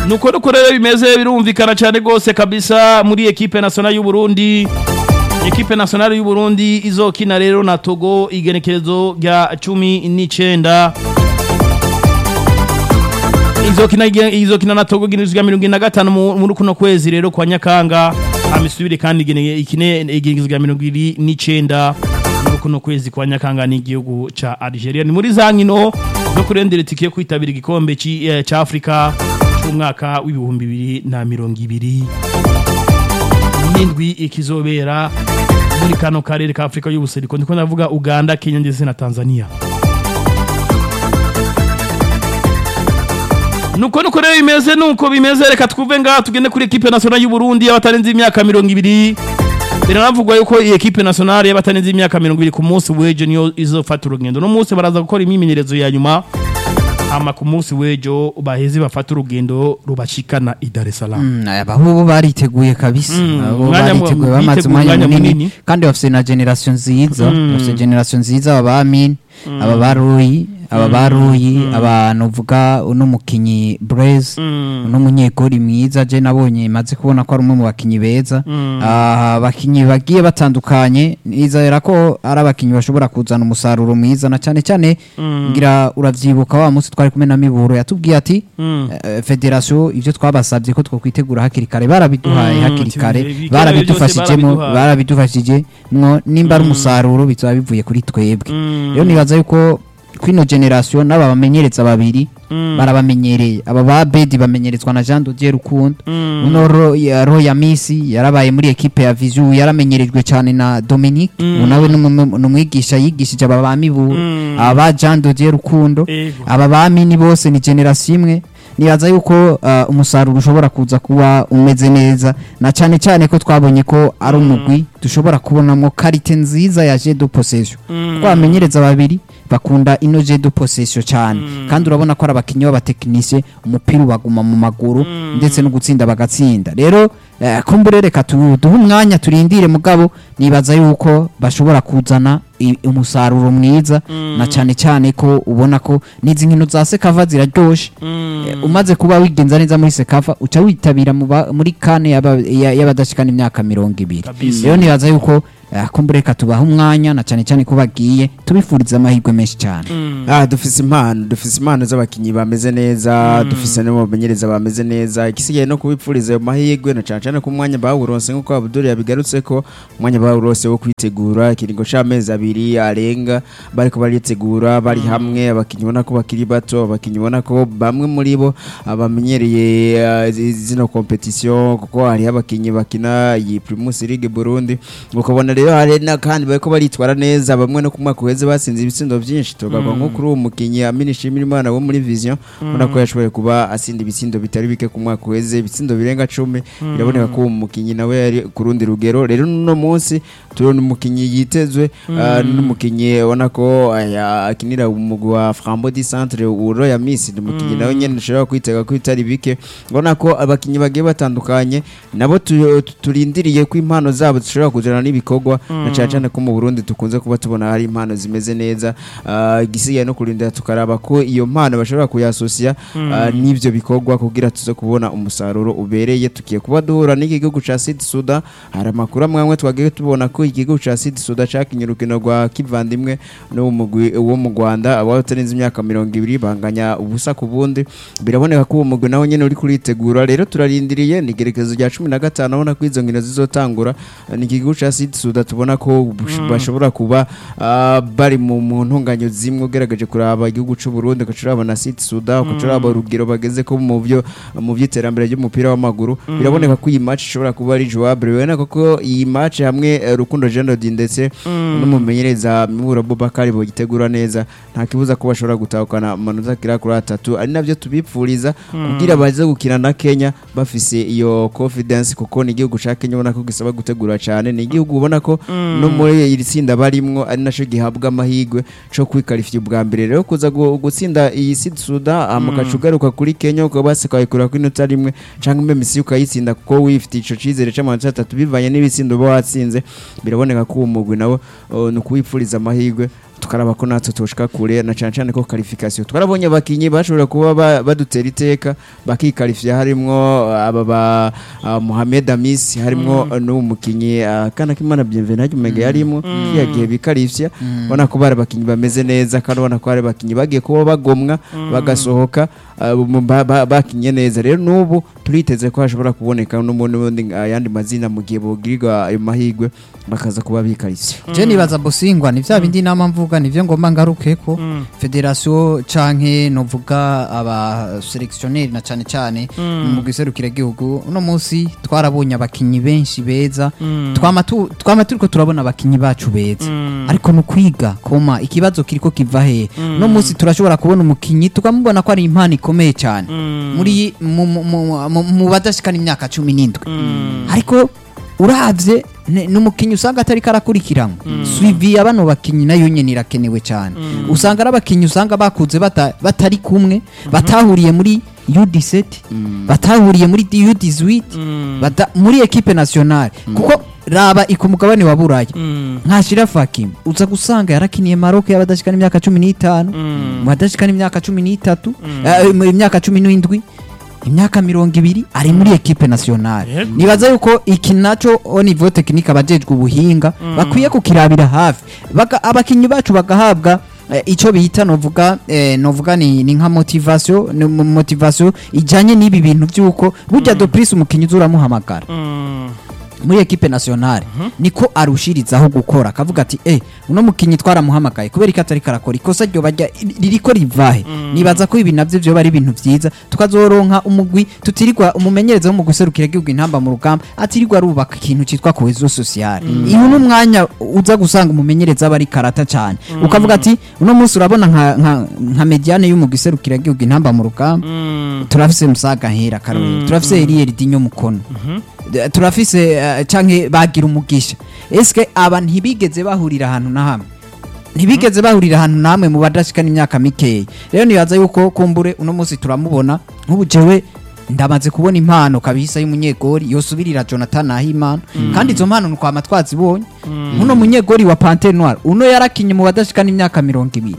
nuko nuko rero bimeze birumvikana cyane rwose kabisa muri ekipe nationale y'u Burundi ekipe nationale y'u Burundi izokina rero na Togo igenekerezo rya 19 izokina izokina na Togo ginizwa 25 muri kuno kwezi rero kwa Nyakanga amisubire kandi igene ikine igizwe 29 muri kuno kwezi kwa Nyakanga n'igihugu ca Algeria ni muri zankino zo kurendera tike kwitabira igikombe ca Afrika cy'umwaka w'ibihumbi bibiri na mirongo ibiri n'indwi ikizobera muri kano karere ka Afrika y'ubuseruko ndiko ndavuga Uganda Kenya ndetse na Tanzania nuko nuko rero bimeze nuko bimeze reka twuve ngaha tugende kuri ekipe nationale y'u Burundi y'abatarenze imyaka mirongo ibiri biranavugwa yuko iyi ekipe nationale y'abatarenze imyaka mirongo ibiri ku munsi w'ejo niyo izofata urugendo no munsi baraza gukora imyimenyerezo ya nyuma ama ku munsi w'ejo baheze bafata urugendo rubashikana i Dar es Salaam abahubu bariteguye kabisa Mm, abo umwanya mu- bariteguye bamaze biteguye umwanya umwanya munini munini. kandi bafite na generation nziza bafite generation nziza aba bamin aba baruyi aba baruyi abantu uvuga uno mukinyi Blaise uno munyegori mwiza je nabonye maze kubona ko ari umwe mu bakinyi beza Ah, abakinyi bagiye batandukanye nizera ko ari abakinyi bashobora kuzana umusaruro mwiza na cyane cyane ngira uravyibuka wa munsi twari kumwe na Miburo yatubwiye ati eh, federation ivyo twabasabye ko twokwitegura hakiri kare barabiduhaye Mm, hakiri ati, kare ibikorwa barabidufashijemo byose barabiduhaye. barabidufashije mwo nimba ari umusaruro bizaba bivuye kuri twebwe Mm. rero nibaza yuko kwino generation n'aba bamenyereza babiri barabamenyereye aba ba Bedi bamenyerezwa na Jean Dodier Rukundo uno ro ya Roya Misi yarabaye muri equipe ya Vizu yaramenyerejwe cyane na Dominique ubu nawe numwigisha yigishije aba ba Miburu aba ba Jean Dodier Rukundo Ego. aba ba Mini bose ni generation imwe nibaza yuko uh, umusaruro ushobora kuza kuba umeze neza na cyane cyane ko twabonye ko ari umugwi dushobora kubonamo karite nziza ya jeu de possession kuko abamenyereza babiri bakunda ino jeu de possession cyane kandi urabona ko ari abakinnyi b'abatekinisiye umupira ubaguma mu maguru ndetse no gutsinda bagatsinda rero eh, kumbure reka tu- duhe umwanya turindire mugabo nibaza yuko bashobora kuzana i- umusaruro mwiza na cyane cyane ko ubona ko n'izi nkino za sekava ziraryoshe Eh, umaze kuba wigenza neza muri sekava uca witabira mu ba- muri kane y'aba- ya- y'abadashikana imyaka mirongo ibiri Kabisa. rero nibaza yuko eh, kumbure reka tubahe umwanya na cyane cyane ko bagiye tubifuriza amahirwe menshi cyane Ah, dufise impano dufise impano z'abakinyi bameze neza dufise n'abamenyereza bameze neza igisigaye no kubipfuriza ayo mahirwe na cane cane ko umwanya bawuronse nk'uko Abdul yabigarutse ko umwanya bawuronse wo kwitegura ikiringo c'amezi abiri arenga bariko baritegura bari hamwe abakinyi ubona ko bakiri bato abakinyi ubona ko bamwe muri bo abamenyereye ah, zi- zino competition kuko hariho abakinyi bakina iyi Primus League Burundi ukabona rero hari n'akandi bariko baritwara neza bamwe no ku mwaka uheze basinze ibitsindo byinshi tugaga nko kuri uwo mukinyi Amini Shimira Imana wo muri Vision ubona ko yashoboye kuba asinda ibitsindo bitari bike ku mwaka uheze ibitsindo birenga 10 biraboneka ko uwo mukinyi nawe yari ku rundi rugero rero no munsi turabona umukinyi yitezwe ah, n'umukinyi ubona ko aya, akinira umugwi wa Frambo di Centre uro ya Miss ni umukinyi nawe nyene ushobora kwitega ko bitari bike ubona ko abakinyi bagiye batandukanye nabo tu- tu- turindiriye ko impano zabo zishobora kujana n'ibikorwa na cyane cyane ko mu Burundi tukunze kuba tubona hari impano zimeze neza Ah, igisigaye no kurindira tukaraba ko iyo mpano bashobora kuyasosiya ah, n'ivyo bikorwa kugira tuze kubona umusaruro ubereye tukiye kuba duhura n'igihugu ca Sud Sudan hari amakuru amwe amwe twagiye tubona ko igihugu ca Sud Sudan cakinye urukino rwa kivandimwe no mu mugwi wo mu Rwanda abatarenze imyaka mirongo ibiri banganya ubusa ku bundi biraboneka ko uwo mugwi nawe nyene uri kuritegura rero turarindiriye ni igerekezo rya cumi na gatanu abona ko izo nkino zizotangura ni igihugu ca Sud Sudan tubona ko bush- bashobora kuba ah, bari mu mu ntunganyo zimwe ugerageje kuraba igihugu c'u Burundi ugaca uraba na Sud Sudan ugaca uraba urugero bageze ko mu byo mu by'iterambere ry'umupira w'amaguru biraboneka ko iyi match ishobora kuba ari jouable biraboneka ko iyi match hamwe eh, Rukundo Jean Dodi ndetse n'umumenyereza Mibura Bobakari bogitegura neza nta kibuza ko bashobora gutahukana amanota kira kuri atatu ari navyo tubipfuriza kugira baze gukina na Kenya bafise iyo confidence kuko ni igihugu ca Kenya ubona ko gisaba gutegura cyane ni igihugu ubona ko no muri iri tsinda barimwo ari naco gihabwa amahirwe co kwikarifya ubwa mbere rero kuza gu- gutsinda iyi Sud Sudan amukaca ugaruka kuri Kenya ukaba basekayikura ku inota rimwe canke mbe misi ukayitsinda kuko wifitiye ico cizere c'amanota atatu bivanye n'ibitsindo uba watsinze biraboneka ko uwo mugwi nawe uh, ni ukuwipfuriza amahirwe tukaraba ko natwe tushika kure na cyane cyane ko qualification twarabonye abakinyi bashobora kuba ba- badutera iteka bakikarifya harimwo aba ba ah, Mohamed Amis harimwo n'uwo mukinyi ah, kana kimana bienvenue hajya umega yarimo yagiye bikarifya ubona ko bari abakinyi bameze neza kandi ubona ko bari abakinyi bagiye kuba bagomwa bagasohoka ah, mu- ba- ba- bakinye neza rero n'ubu turiteze ko hashobora kuboneka n'ubundi n'ubundi, ah, ayandi mazina mu gihe bogirirwa ayo mahigwe bakaza kuba bikarifya je nibaza bosingwa ni vya bindi nama mvuga nivyo ngomba ngarukeko federation canke novuga aba selectionnaire na cane cane mu giserukira gihugu uno munsi twarabonye abakinyi benshi beza twama tu- twama turiko turabona abakinyi bacu beza ariko no kwiga koma ikibazo kiriko kiva he no munsi turashobora kubona umukinyi tukamubona ko ari impano ikomeye cyane muri mu- mu- mu- mu- mu badashikana imyaka cumi n'indwi ariko uravye ne- n'umukinyi usanga atari karakurikiranwa suivi ya bano bakinyi nayo nyene irakenewe cyane usanga ari abakinyi usanga bakuze bata- batari kumwe batahuriye muri U17 batahuriye muri U18 bata- muri equipe nationale kuko raba iko mugabane wa buraya nkashira fakim uza gusanga yarakiniye Maroc y'abadashikana imyaka 15 mu badashikana imyaka 13 eh, mu imyaka 17 imyaka mirongo ibiri ari muri equipe nationale Yego. nibaza yuko iki naco au niveau technique abajejwe ubuhinga bakwiye kukirabira hafi Baka- abakinyi bacu bagahabwa eh, ico bita novuga eh, novuga ni, ni nka motivation ni mo- motivation ijanye n'ibi bintu vyuko burya do prise umukinyi uzuramuhamagara muri equipe nationale niko arushirizaho gukora akavuga ati eh uno mukinyi twaramuhamagaye kubera ko atari karakora ikosa ryo bajya ririko rivahe nibaza ko ibi navyo vyo bari ibintu vyiza tukazoronka umugwi tutirirwa umumenyereza wo mu guserukira igihugu intamba mu rugamba atirirwa arubaka ikintu citwa cohesion sociale iyo n'umwanya uza gusanga umumenyereza aba ari karata cyane ukavuga ati uno munsi urabona nka nka, nka mediane yo mu guserukira igihugu intamba mu rugamba turafise musaga hera karori turafise Eliel Dinyo mukono Eh, turafise eh, canke bagira umugisha eske aba ntibigeze bahurira ahantu na hamwe ntibigeze bahurira ahantu namwe mu badashikana imyaka mikeya rero nibaza yuko kumbure uno munsi turamubona nk'ubu jewe ndamaze kubona impano kabisa y'umunyegori yosubirira Jonathan Nahimana kandi izo mpano nukwama twazibonye uno munyegori wa Panthère Noire uno yarakinye mu badashikana imyaka mirongo ibiri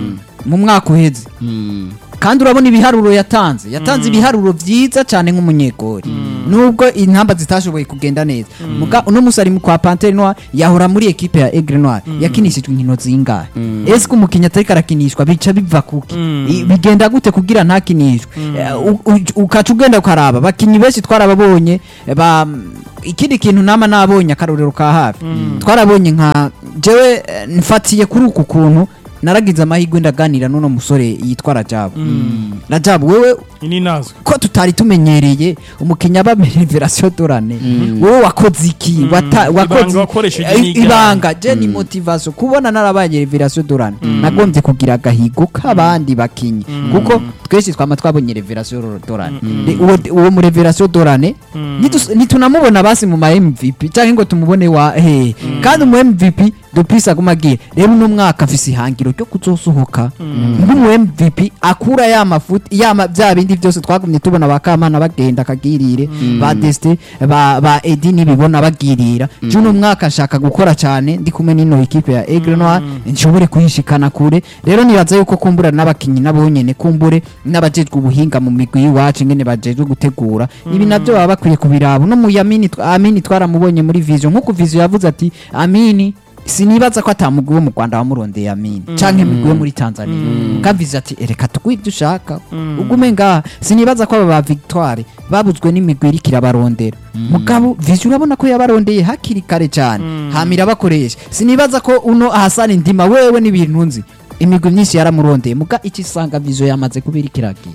mu mwaka uheze kandi urabona ibiharuro yatanze yatanze ibiharuro byiza cyane nk'umunyegori nubwo intamba zitashoboye kugenda neza muga uno musi ari mu kwa Panthère Noire yahora muri equipe ya Aigle Noire yakinishijwe inkino zingahe ese umukinnyi atariko arakinishwa bica biva kuki I- bigenda gute kugira ntakinishwe Eh, u- u- ukaca ugenda ukaraba abakinnyi benshi twarababonye eh, ba ikindi kintu nama nabonye akarorero ka hafi twarabonye nka jewe eh, mfatiye kuri uku kuntu naragize amahirwe ndaganira n'uno musore yitwa Rajabu Rajabu wewe ini nazwe ko tutari tumenyereye umukinya aba revelation dorane wowe wakoze iki Wata- wakoze wakoresheje Eh, ni igare. ibanga je ni motivation kubona narabaye revelation dorane nagombye kugira agahigo k'abandi bakinyi kuko twese twama twabonye revelation dorane Re- uwo uwo mu revelation dorane nitus- nitunamubona basi mu ma MVP cyangwa ngo tumubone wa he kandi mu MVP dupisa gumagiye rero uno mwaka afise ihangiro ryo kuzosohoka nk'umu MVP akura ya mafuti ya ma- bya bindi byose twagumye tubona bakamana bagenda kagirire ba Deste ba ba Edi nibibona bagirira juno mwaka nshaka gukora cyane ndi kumwe n'ino equipe ya Aigle Noir nshobore kuyishikana kure rero nibaza yuko kumbura n'abakinyi nabo nyene kumbure n'abajejwe ubuhinga mu migwi y'iwacu ngene bajejwe gutegura ibi navyo baba bakwiye kubiraba no mu Yamini tw- Amini twaramubonye muri Vision nkuko Vision yavuze ati Amini sinibaza ko atamugwi wo mu Rwanda wamurondeye Amini canke migwi yo muri Tanzania kavize ati ereka tuguhe ibyo ushaka ugume ngaha sinibaza ko aba ba Victoire babuzwe n'imigwi iriko irabarondera mugabo Vision urabona ko yabarondeye hakiri kare cyane hamira bakoresha sinibaza ko uno ahasana indima wewe n'ibintu nzi imigwi myinshi yaramurondeye muga iki sanga Vision yamaze kubira ikiragiye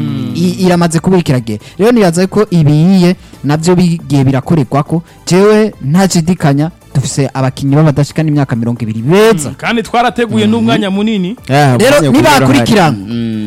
I- iramaze kubira ikiragiye rero nibaza ko ibiyiye navyo bigiye birakorerwa ko jewe ntashidikanya dufise abakinyi b'abadashikana imyaka mirongo ibiri beza kandi twarateguye n'umwanya munini Rero nibakurikirana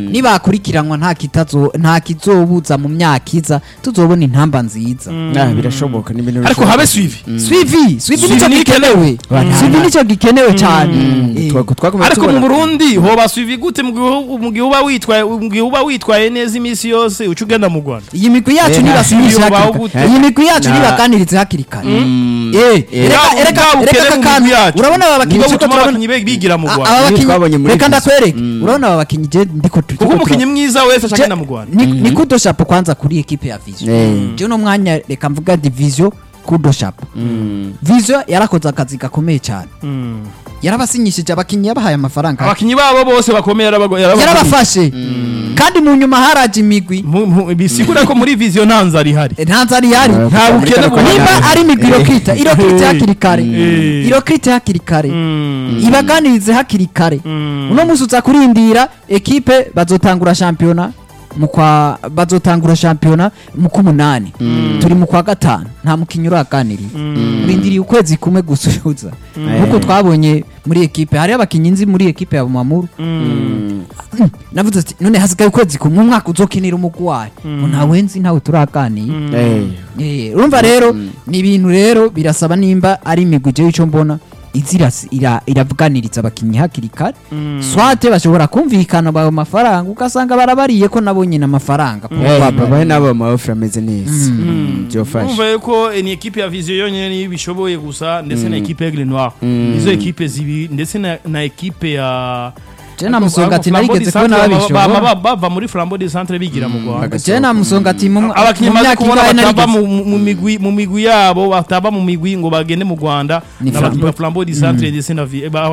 nibakurikiranwa nta kitazo nta kizobuza mu myaka iza tuzobona intamba nziza Ah, birashoboka ni ibintu ariko bishoboka. habe suivi swivi swivi Swivi nico ni gikenewe swivi nico gikenewe cyane Eh, Twa- twakomeye ariko mu tubona- Burundi hoba suivi gute mu gihe- mu gihe uba witwaye mu gihe uba witwaye neza iminsi yose uca ugenda mu Rwanda iyi migwi yacu Eh, nibasinyishe nta- hakiri gute? kare iyi migwi yacu Na- nibaganirize hakiri kare Mm. Eh, Eh, reka- Bwa- reka- bwa reka bukene mu kakandi. migwi yacu. urabona aba bakinnyi Nibwo turiko butuma turabona- abakinnyi be bigira mu A- Rwanda aba Iyo bakinnyi twabonye muri reka Visi. ndakwereke Mm. urabona aba bakinnyi je ndiko turiko kuko umukinnyi turabona- mwiza wese aca Je- agenda mu Rwanda ni, ni kudo shapo kwanza kuri ekipe ya vision Eh. je uno mwanya reka mvuga division kudo shapo Mm. vision yarakoze akazi gakomeye cyane Mm. yarabasinyishije abakinnyi yabahaye amafaranga abakinnyi babo bose bakomeye yarabago- yarabago- yarabafashe kandi mu nyuma haraje imigwi Mu- mu- bisigura ko muri vision nta nzara ihari Eh, nta nzara ihari Eh, nta muri bukene kano buhari. kanya- nimba ari imigwi irokita irokite Eh. hakiri kare Eh. irokite hakiri kare Mm. ibaganirize hakiri kare Mm. uno musi uza kurindira ekipe bazotangura shampiyona mu kwa bazotangura shampiyona mu kumunani turi mu kwa gatanu nta mukinnyi uraganiriye urindiriye ukwezi kumwe gusuhuza nkuko twabonye muri ekipe hariho abakinnyi nzi muri ekipe ya Bumamuru Mm. navuze ati none hasigaye ukwezi kumwe umwaka uzokinira umugwi wayo ngo ntawe nzi ntawe turaganiye Eh. Eh, urumva rero ni ibintu rero birasaba nimba ari imigwi jewe icyo mbona izira ira- iravuganiriza abakinnyi hakiri kare swate bashobora kumvikana bayo mafaranga ugasanga barabariye ko nabo nyine amafaranga Eh, babaye n'abo amaofre ameze neza byofasha Urumva yuko eh, ni ekipe ya vision yonyine niyo bishoboye gusa ndetse na ekipe ya Green Noir izo ekipe zibiri ndetse na, na ekipe ya je na musonga ati narigeze kubona baba babishobora bava muri Flambeau de Centre bigira mu Rwanda je na musonga ati mu abakinnyi mu maze myaka kubona ingahe batava narigeze mu mu migwi mu migwi yabo batava mu migwi ngo bagende mu Rwanda Ni n'abakinnyi Flambeau. ba Flambeau de Centre ndetse na Vi- ba-